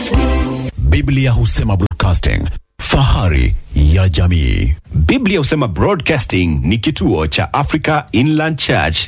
Biblia husema broadcasting, fahari ya jamii. Biblia husema Broadcasting ni kituo cha Africa Inland Church.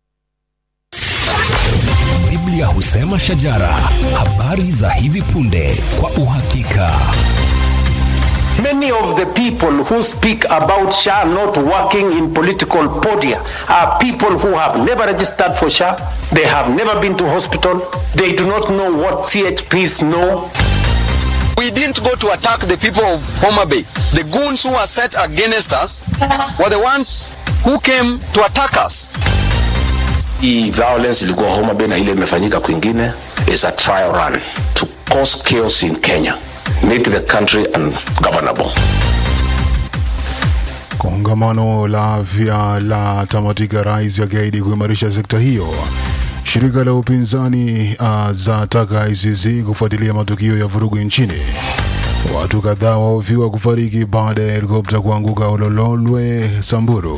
Biblia husema shajara, habari za hivi punde kwa uhakika. Many of the people who speak about SHA not working in political podia are people who have never registered for SHA, they have never been to hospital, they do not know what CHPs know. We didn't go to attack the people of Homa Bay. The goons who were set against us were the ones who came to attack us. Hii violence ilikuwa Homa Bay na ile imefanyika kwingine is a trial run to cause chaos in Kenya, make the country ungovernable. Kongamano la afya la tamatika, rais akiahidi kuimarisha sekta hiyo. Shirika la upinzani uh, zataka ICC kufuatilia matukio ya vurugu nchini. Watu kadhaa wahofiwa kufariki baada ya helikopta kuanguka Olololwe, Samburu.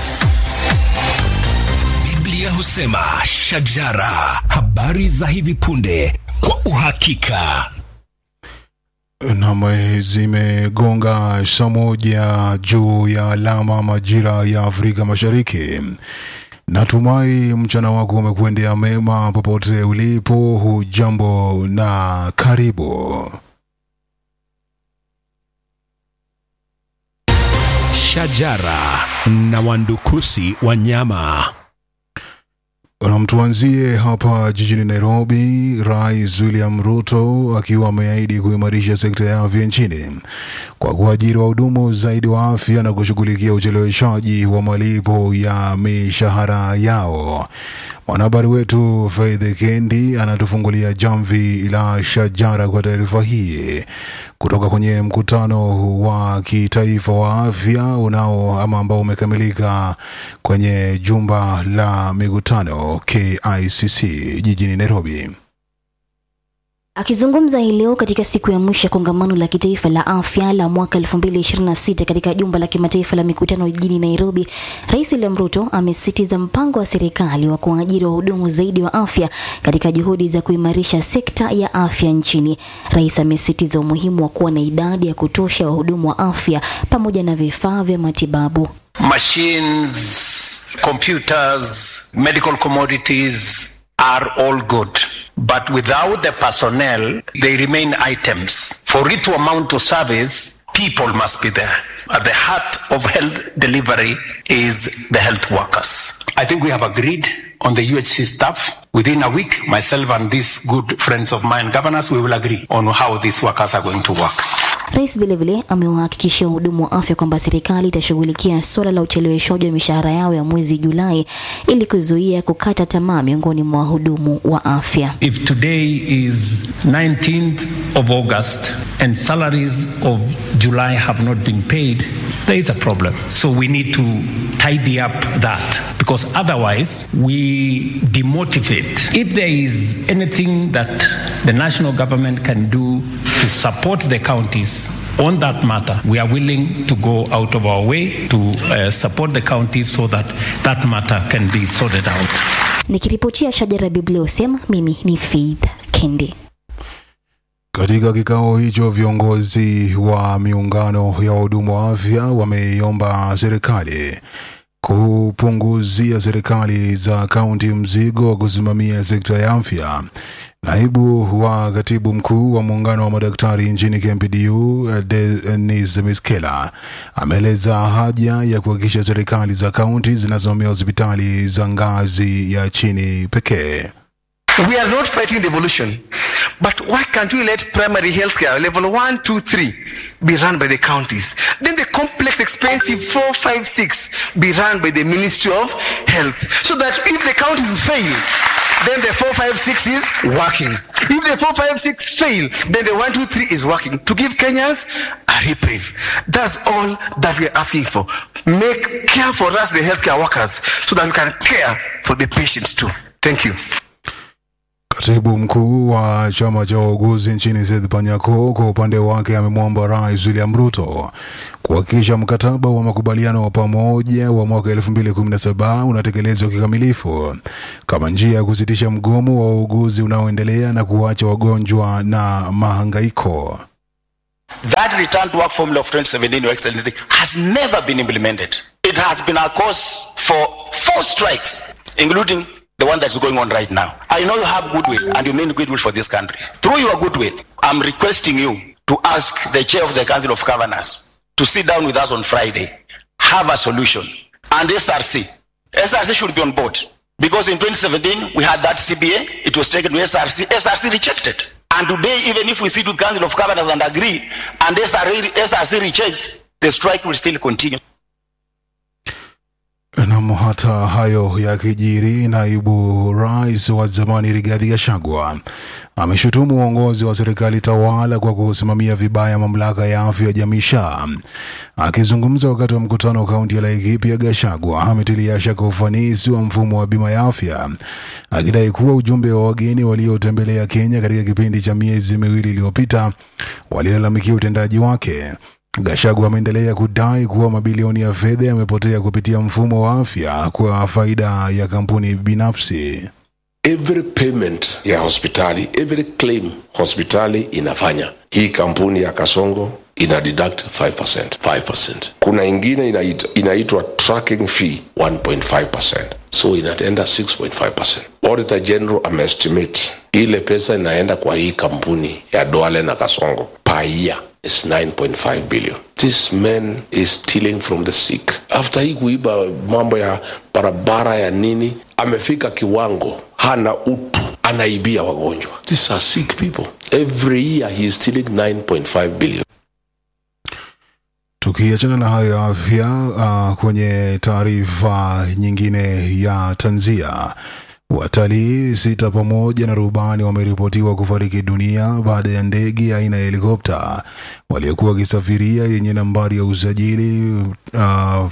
Biblia husema shajara, habari za hivi punde kwa uhakika. Nam zimegonga saa moja juu ya alama majira ya Afrika Mashariki. Natumai mchana wako umekuendea mema popote ulipo. Hujambo na karibu. Shajara na wandukusi wanyama. Na mtuanzie hapa jijini Nairobi. Rais William Ruto akiwa ameahidi kuimarisha sekta ya afya nchini kwa kuajiri wahudumu zaidi wa afya na kushughulikia ucheleweshaji wa malipo ya mishahara yao. Mwanahabari wetu Faith Kendi anatufungulia jamvi la shajara kwa taarifa hii kutoka kwenye mkutano wa kitaifa wa afya unao ama ambao umekamilika kwenye jumba la mikutano KICC jijini Nairobi. Akizungumza hii leo katika siku ya mwisho ya kongamano la kitaifa la afya la mwaka 2026 katika jumba la kimataifa la mikutano jijini Nairobi, Rais William Ruto amesisitiza mpango wa serikali wa kuajiri wahudumu zaidi wa afya katika juhudi za kuimarisha sekta ya afya nchini. Rais amesisitiza umuhimu wa kuwa na idadi ya kutosha ya wahudumu wa afya pamoja na vifaa vya matibabu. Machines, computers, medical commodities are all good. But without the personnel, they remain items. For it to amount to service, people must be there. At the heart of health delivery is the health workers. I think we have agreed on the UHC staff. Within a week, myself and these good friends of mine, governors, we will agree on how these workers are going to work. Rais vilevile amewahakikishia wahudumu wa afya kwamba serikali itashughulikia suala la ucheleweshaji wa mishahara yao ya mwezi Julai ili kuzuia kukata tamaa miongoni mwa wahudumu wa afya. If today is 19th of August and salaries of July have not been paid, there is a problem. So we need to tidy up that because otherwise we demotivate. If there is anything that the national government can do to support the counties on that matter, we are willing to go out of our way to uh, support the counties so that that matter can be sorted out. Nikiripotia Shajara Biblia husema mimi ni Faith Kendi. Katika kikao hicho viongozi wa miungano ya wahudumu wa afya wameiomba serikali kupunguzia serikali za kaunti mzigo wa kusimamia sekta ya afya. Naibu wa katibu mkuu wa muungano wa madaktari nchini KMPDU Denis Miskela ameeleza haja ya kuhakikisha serikali za kaunti zinasimamia hospitali za ngazi ya chini pekee. We are not fighting devolution, but why can't we let primary healthcare level one, two, three be run by the counties? Then the complex, expensive four, five, six be run by the Ministry of Health, so that if the counties fail, then the four, five, six is working. If the four, five, six fail, then the one, two, three is working to give Kenyans a reprieve. That's all that we are asking for. Make care for us, the healthcare workers, so that we can care for the patients too. Thank you. Katibu mkuu wa chama cha wauguzi nchini Seth Panyako kwa upande wake amemwomba Rais William Ruto kuhakikisha mkataba wa makubaliano wa pamoja wa mwaka 2017 unatekelezwa kikamilifu kama njia ya kusitisha mgomo wa wauguzi unaoendelea na kuacha wagonjwa na mahangaiko. That return to work formula of 2017, Your Excellency, has never been implemented. It has been a cause for four strikes, including the one that's going on right now. I know you have goodwill and you mean goodwill for this country. Through your goodwill, I'm requesting you to ask the chair of the Council of Governors to sit down with us on Friday, have a solution, and SRC. SRC should be on board because in 2017 we had that CBA, it was taken to SRC, SRC rejected. And today, even if we sit with Council of Governors and agree, and SRC, SRC rejects, the strike will still continue. Nam, hata hayo yakijiri, naibu rais wa zamani Rigathi Gachagua ameshutumu uongozi wa serikali tawala kwa kusimamia vibaya mamlaka ya afya ya jamii SHA. Akizungumza wakati wa mkutano wa kaunti ya Laikipia, Gachagua ametilia shaka ufanisi wa mfumo wa bima ya afya, akidai kuwa ujumbe wa wageni waliotembelea Kenya katika kipindi cha miezi miwili iliyopita walilalamikia utendaji wake. Gachagua ameendelea kudai kuwa mabilioni ya fedha yamepotea kupitia mfumo wa afya kwa faida ya kampuni binafsi. every payment ya hospitali every claim hospitali inafanya hii kampuni ya kasongo ina deduct 5%, 5%. kuna ingine inaitwa, inaitwa tracking fee 1.5% so inaenda 6.5% auditor general ameestimate ile pesa inaenda kwa hii kampuni ya doale na kasongo per year is 9.5 billion this man is stealing from the sick after hii kuiba mambo ya barabara ya nini amefika kiwango hana utu anaibia wagonjwa these are sick people every year he is stealing 9.5 billion Tukiachana na hayo ya afya, uh, kwenye taarifa nyingine ya tanzia, watalii sita pamoja na rubani wameripotiwa kufariki dunia baada ya ndege aina ya helikopta waliokuwa wakisafiria yenye nambari ya usajili uh,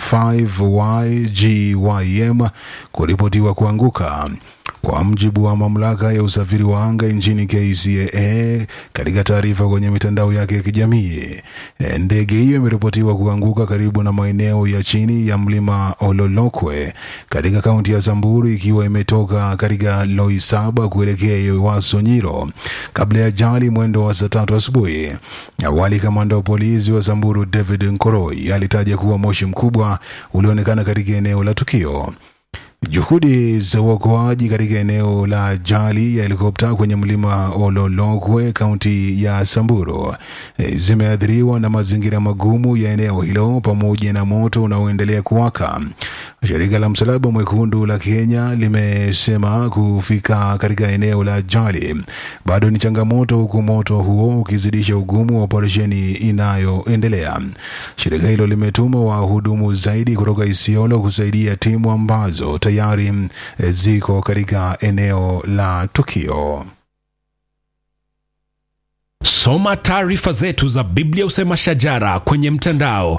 5YGYM kuripotiwa kuanguka kwa mjibu wa mamlaka ya usafiri wa anga nchini KCAA. Katika taarifa kwenye mitandao yake ya kijamii, eh, ndege hiyo imeripotiwa kuanguka karibu na maeneo ya chini ya mlima Ololokwe katika kaunti ya Samburu ikiwa imetoka katika Loisaba kuelekea Ewaso Nyiro kabla ya ajali mwendo wa saa tatu asubuhi. Awali kamanda wa polisi wa Samburu David Nkoroi alitaja kuwa moshi mkubwa ulionekana katika eneo la tukio. Juhudi za uokoaji katika eneo la ajali ya helikopta kwenye mlima Ololokwe, kaunti ya Samburu, eh, zimeathiriwa na mazingira magumu ya eneo hilo pamoja na moto unaoendelea kuwaka. Shirika la Msalaba Mwekundu la Kenya limesema kufika katika eneo la ajali bado ni changamoto, huku moto huo ukizidisha ugumu wa operesheni inayoendelea. Shirika hilo limetuma wahudumu zaidi kutoka Isiolo kusaidia timu ambazo tayari eh, ziko katika eneo la tukio. Soma taarifa zetu za Biblia Usema Shajara kwenye mtandao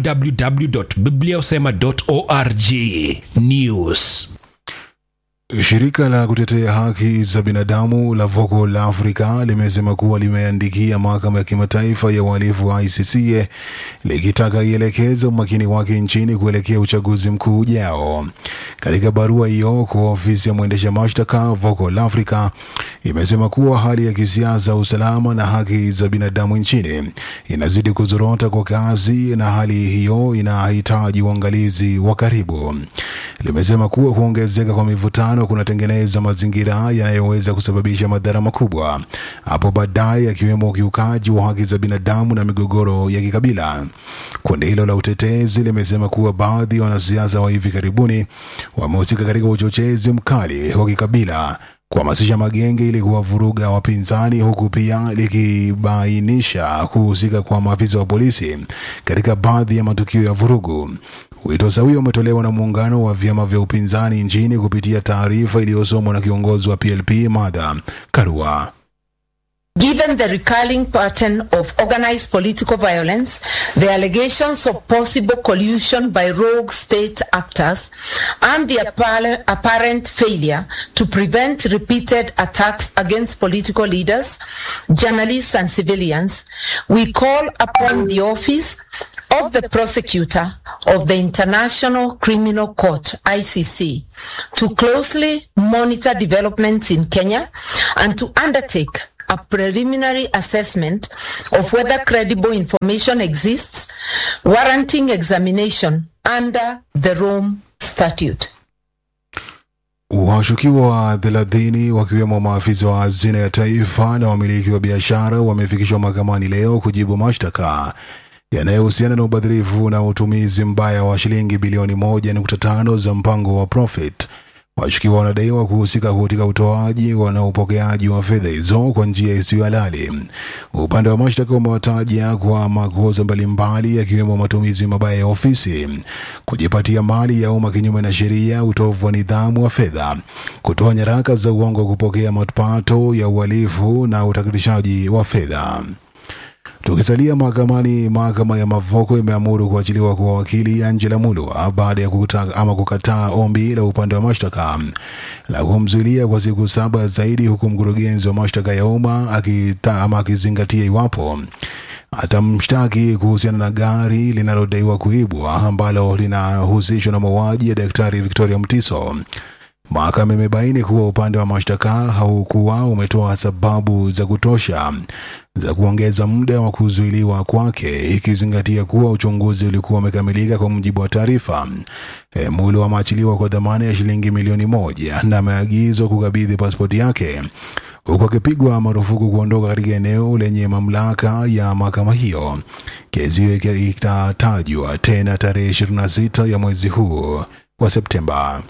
www.bibliausema.org. News. Shirika la kutetea haki za binadamu la Vocal Africa limesema kuwa limeandikia mahakama ya kimataifa ya uhalifu wa ICC likitaka ielekeze umakini wake nchini kuelekea uchaguzi mkuu ujao. Katika barua hiyo kwa ofisi ya mwendesha mashtaka, Vocal Africa imesema kuwa hali ya kisiasa, usalama na haki za binadamu nchini inazidi kuzorota kwa kasi na hali hiyo inahitaji uangalizi wa karibu. Limesema kuwa kuongezeka kwa mivutano kunatengeneza mazingira yanayoweza kusababisha madhara makubwa hapo baadaye, akiwemo ukiukaji wa haki za binadamu na migogoro ya kikabila. Kundi hilo la utetezi limesema kuwa baadhi ya wanasiasa wa hivi karibuni wamehusika katika uchochezi mkali wa kikabila kuhamasisha magenge ili kuwavuruga wapinzani huku pia likibainisha kuhusika kwa maafisa wa polisi katika baadhi ya matukio ya vurugu. Wito sawia umetolewa na muungano wa vyama vya upinzani nchini kupitia taarifa iliyosomwa na kiongozi wa PLP Martha Karua. Given Given the recurring pattern of organized political violence, the allegations of possible collusion by rogue state actors, and the appar- apparent failure to prevent repeated attacks against political leaders, journalists, and civilians, we call upon the office of the prosecutor of the International Criminal Court, ICC, to closely monitor developments in Kenya and to undertake a preliminary assessment of whether credible information exists warranting examination under the Rome Statute. Washukiwa thelathini wakiwemo maafisa wa hazina ya taifa na wamiliki wa biashara wamefikishwa mahakamani leo kujibu mashtaka yanayohusiana na ubadhirifu na utumizi mbaya wa shilingi bilioni moja nukta tano za mpango wa Profit. Washukiwa wanadaiwa kuhusika katika utoaji na upokeaji wa fedha hizo kwa njia isiyo halali. Upande wa mashtaka umewataja kwa makosa mbalimbali yakiwemo matumizi mabaya ya ofisi, kujipatia mali ya umma kinyume na sheria, utovu wa nidhamu wa fedha, kutoa nyaraka za uongo, kupokea mapato ya uhalifu na utakatishaji wa fedha. Tukisalia mahakamani, mahakama ya Mavoko imeamuru kuachiliwa kwa wakili Angela Mulwa baada ya kuta, ama kukataa ombi la upande wa mashtaka la kumzuilia kwa siku saba zaidi, huku mkurugenzi wa mashtaka ya umma akita, ama akizingatia iwapo atamshtaki kuhusiana na gari linalodaiwa kuibwa ambalo linahusishwa na mauaji ya Daktari Victoria Mtiso. Mahakama imebaini kuwa upande wa mashtaka haukuwa umetoa sababu za kutosha za kuongeza muda wa kuzuiliwa kwake, ikizingatia kuwa uchunguzi ulikuwa umekamilika kwa mujibu wa taarifa. E, Mulwa ameachiliwa kwa dhamana ya shilingi milioni moja na ameagizwa kukabidhi pasipoti yake huku akipigwa marufuku kuondoka katika eneo lenye mamlaka ya mahakama hiyo. Kesi hiyo itatajwa tena tarehe 26 ya mwezi huu wa Septemba.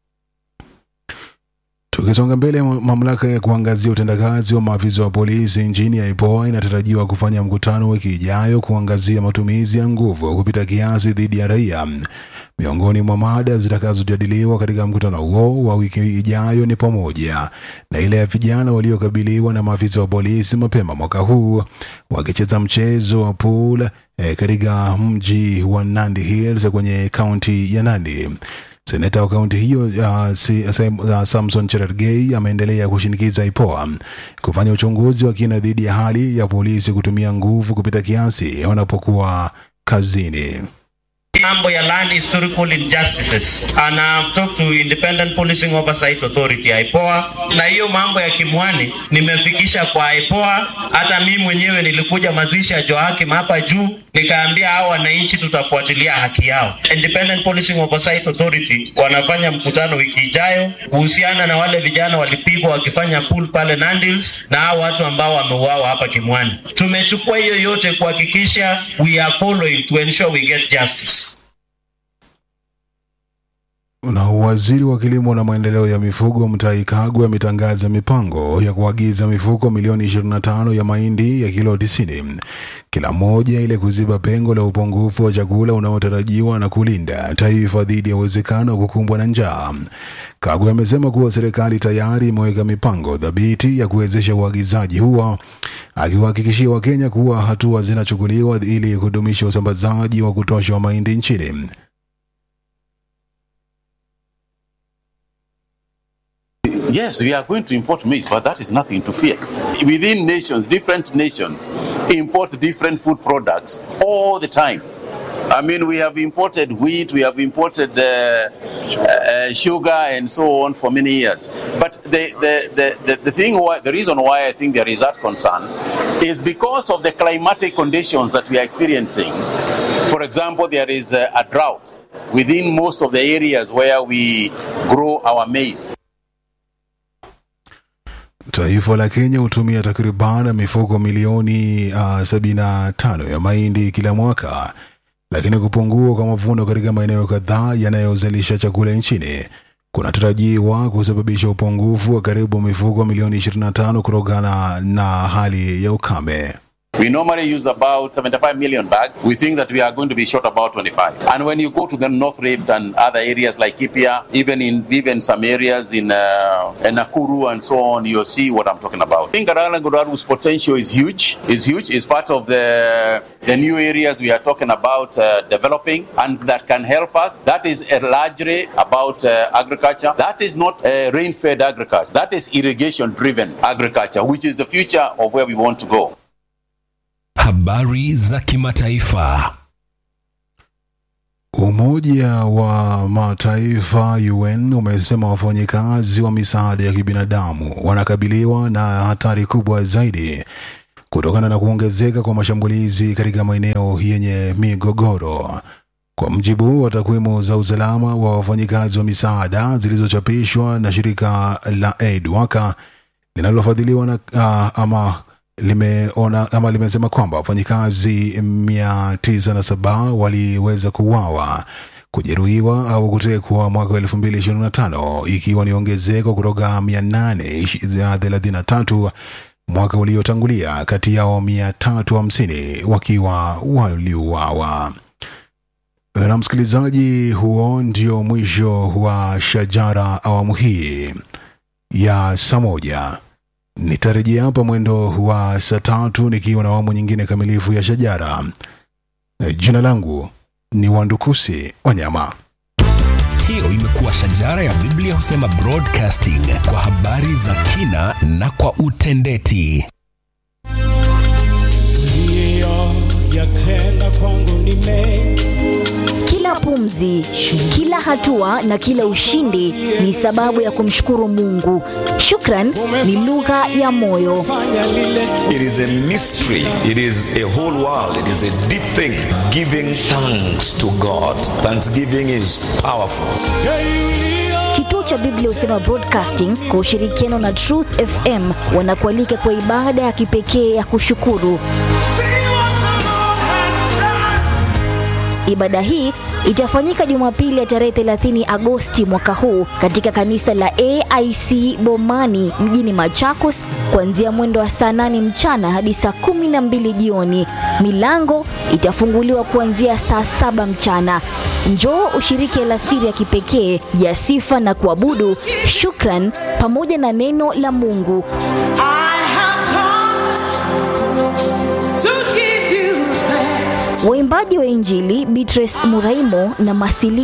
Tukisonga mbele, mamlaka ya kuangazia utendakazi wa maafisa wa polisi nchini ya IPOA inatarajiwa kufanya mkutano wiki ijayo kuangazia matumizi ya nguvu kupita kiasi dhidi ya raia. Miongoni mwa mada zitakazojadiliwa katika mkutano huo wa wiki ijayo ni pamoja na ile ya vijana waliokabiliwa na maafisa wa polisi mapema mwaka huu wakicheza mchezo wa pool eh, katika mji wa Nandi Hills kwenye kaunti ya Nandi. Seneta wa kaunti hiyo uh, si, uh, Samson Cherargei ameendelea kushinikiza IPOA kufanya uchunguzi wa kina dhidi ya hali ya polisi kutumia nguvu kupita kiasi wanapokuwa kazini. mambo ya land historical injustices and I've talked to Independent Policing Oversight Authority IPOA, na hiyo mambo ya Kimwani nimefikisha kwa IPOA. Hata mimi mwenyewe nilikuja mazishi ya Joakim hapa juu, nikaambia hao wananchi tutafuatilia haki yao. Independent Policing Oversight Authority wanafanya mkutano wiki ijayo kuhusiana na wale vijana walipigwa wakifanya pool pale Nandils na hao watu ambao wameuawa hapa Kimwani. Tumechukua hiyo yote kuhakikisha we are following to ensure we get justice. Na waziri wa kilimo na maendeleo ya mifugo Mutahi Kagwe ametangaza mipango ya kuagiza mifuko milioni 25 ya mahindi ya kilo 90 kila moja ili kuziba pengo la upungufu wa chakula unaotarajiwa na kulinda taifa dhidi ya uwezekano wa kukumbwa na njaa. Kagwe amesema kuwa serikali tayari imeweka mipango thabiti ya kuwezesha uagizaji huo, akiwahakikishia Wakenya kuwa hatua zinachukuliwa ili kudumisha usambazaji wa kutosha wa mahindi nchini. Yes, we are going to import maize, but that is nothing to fear. Within nations, different nations import different food products all the time. I mean, we have imported wheat, we have imported uh, uh, sugar, and so on for many years. But the, the, the, the, the thing, why, the reason why I think there is that concern is because of the climatic conditions that we are experiencing. For example, there is a, a drought within most of the areas where we grow our maize. Taifa la Kenya hutumia takriban mifuko milioni uh, 75 ya mahindi kila mwaka, lakini kupungua kwa mavuno katika maeneo kadhaa yanayozalisha chakula nchini kunatarajiwa kusababisha upungufu wa karibu mifuko milioni 25 kutokana na hali ya ukame. We normally use about 75 million bags. We think that we are going to be short about 25. And when you go to the North Rift and other areas like Kipia, even in even some areas in, uh, in Nakuru and so on, you'll see what I'm talking about. I think Garangoraru's potential is huge. Is huge. It's part of the the new areas we are talking about uh, developing and that can help us. That is uh, largely about uh, agriculture. That is not uh, rain-fed agriculture. That is irrigation-driven agriculture, which is the future of where we want to go. Habari za kimataifa. Umoja wa Mataifa UN umesema wafanyikazi wa misaada ya kibinadamu wanakabiliwa na hatari kubwa zaidi kutokana na kuongezeka kwa mashambulizi katika maeneo yenye migogoro. Kwa mjibu wa takwimu za usalama wa wafanyikazi wa misaada zilizochapishwa na shirika la Aid Worker linalofadhiliwa na uh, ama limeona ama limesema kwamba wafanyikazi mia tisa na saba waliweza kuuawa kujeruhiwa au kutekwa mwaka wa elfu mbili ishirini na tano ikiwa ni ongezeko kutoka mia nane thelathini na tatu mwaka uliotangulia, kati yao mia tatu hamsini wakiwa waliuawa. Na msikilizaji, huo ndio mwisho wa Shajara awamu hii ya saa moja. Nitarejea hapa mwendo wa saa tatu nikiwa na awamu nyingine kamilifu ya Shajara. Jina langu ni Wandukusi Wanyama. Hiyo imekuwa Shajara ya Biblia husema broadcasting kwa habari za kina na kwa utendeti. yatenda kwangu ni mengi Kila pumzi, kila hatua na kila ushindi ni sababu ya kumshukuru Mungu. Shukran ni lugha ya moyo. It is a mystery. It is a whole world. It is a deep thing. Giving thanks to God. Thanksgiving is powerful. Kituo cha Biblia husema Broadcasting kwa ushirikiano na Truth FM wanakualika kwa ibada ya kipekee ya kushukuru. Ibada hii itafanyika Jumapili ya tarehe 30 Agosti mwaka huu katika kanisa la AIC Bomani mjini Machakos kuanzia mwendo wa saa 8 mchana hadi saa 12 jioni. Milango itafunguliwa kuanzia saa saba mchana. Njoo ushiriki alasiri ya kipekee ya sifa na kuabudu, shukran pamoja na neno la Mungu. Waimbaji wa Injili Beatrice Muraimo na Masili